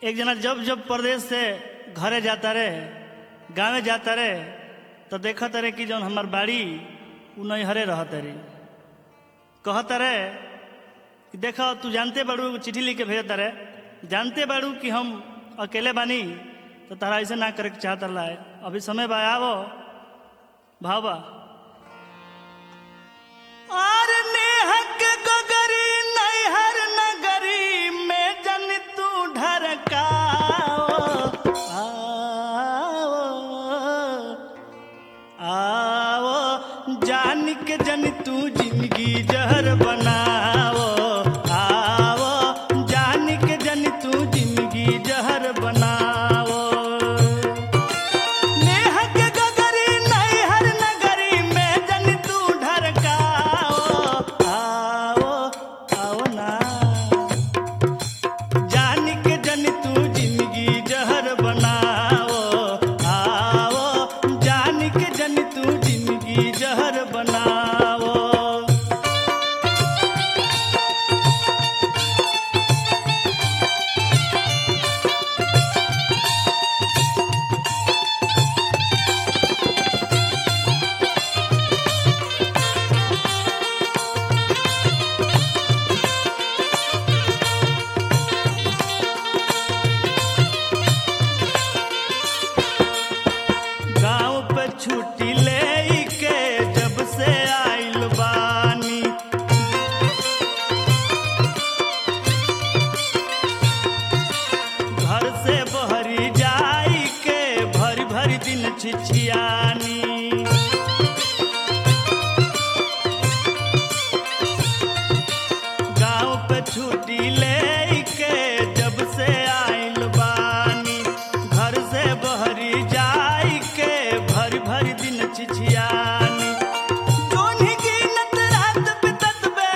एक जना जब जब प्रदेश से घरे जाता रे गाँवे जाता रे तो देखत रे कि जौन हमार बाड़ी उ नैहरे रहत रे कहत रे कि देख तू जानते बाड़ू चिट्ठी लिख के भेजत रे जानते बाड़ू कि हम अकेले बानी तो तारा ऐसे ना करे के चाहत रहा है अभी समय बा आवो भावा आर नेहक गगरी नैहर नगरी में जन तू ढरकाओ आओ आओ जान के जन तू जिंदगी जहर बनाओ आओ जान के जन तू जिंदगी जहर बनाओ नेहक गगरी नैहर नगरी में जन तू ढरकाओ आओ आओ ना जान के जन तू जिंदगी जहर बनाओ आओ जान के जन तू जिंदगी जहर बनाओ गाँव पे छुट्टी ले के जब से आइल बानी घर से बहरी जाई के भरी भरी दिन छिछियानी गाँव पे छुट्टी ले के जब से आइल बानी घर से बहरी जाई के भरी भरी दिन छिछियानी जोन्ही गिनत रात बितत बे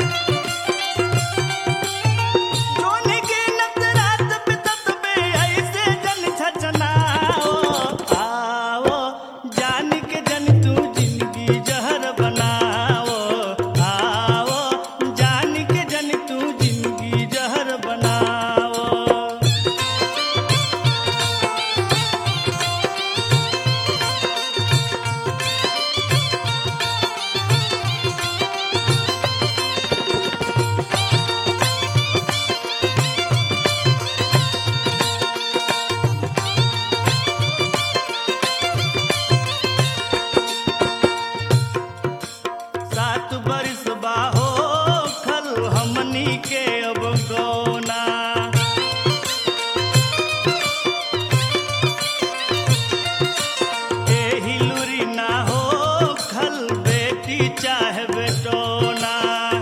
जोन्ही गिनत रात बितत बे ऐसे जन छचनाओ आओ जान के जन तू जिंदगी जहर बनाओ आओ जान के जन तू जिंदगी जहर बनाओ सात बरिस बाहो खल हमनी के अब गौना एही लुरी ना हो खल बेटी चाहे बेटोना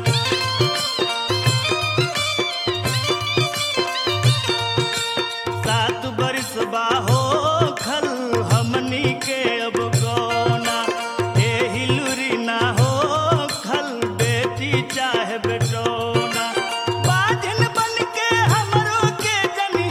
सात बरिस बाहो खल हमनी के अब गौना एही लुरी ना हो खल बेटी चाहे बेटोना बाजन बन के हमरो के जनी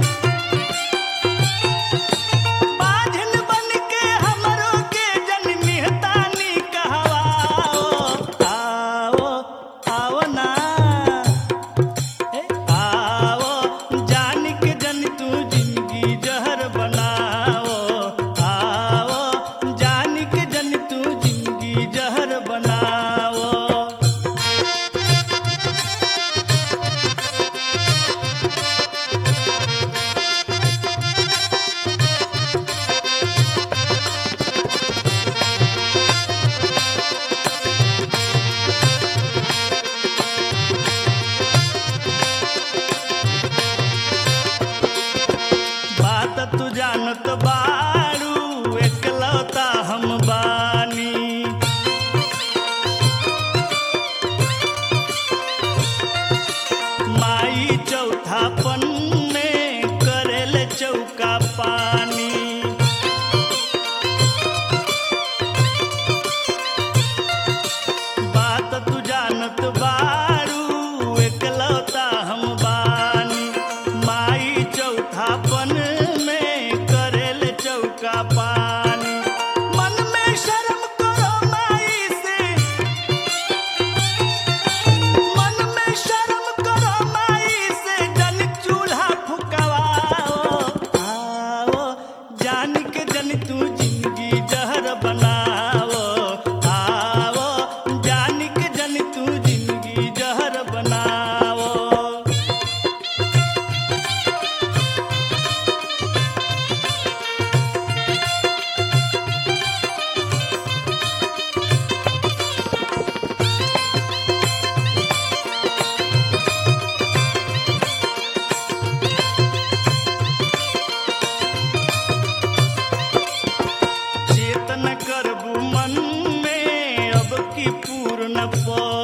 बाजन बन के हमरो के जन निहतानी कहवाओ आओ आओ ना ए, आओ जान के जन तू जिंदगी जहर बनाओ आओ जान के जन तू जिंदगी जहर बनाओ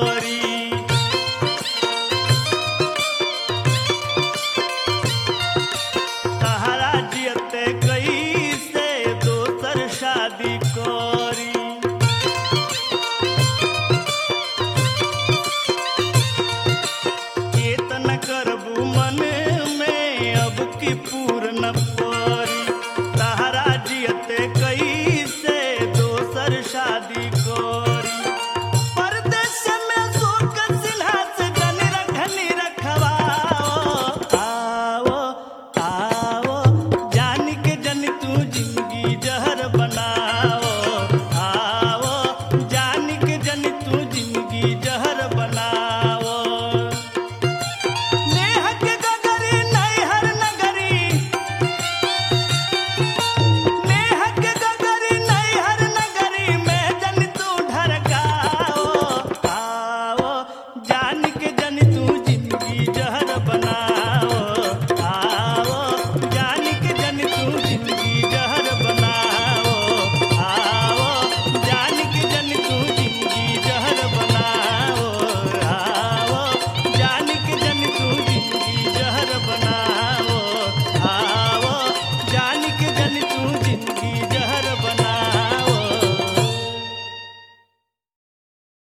गोरी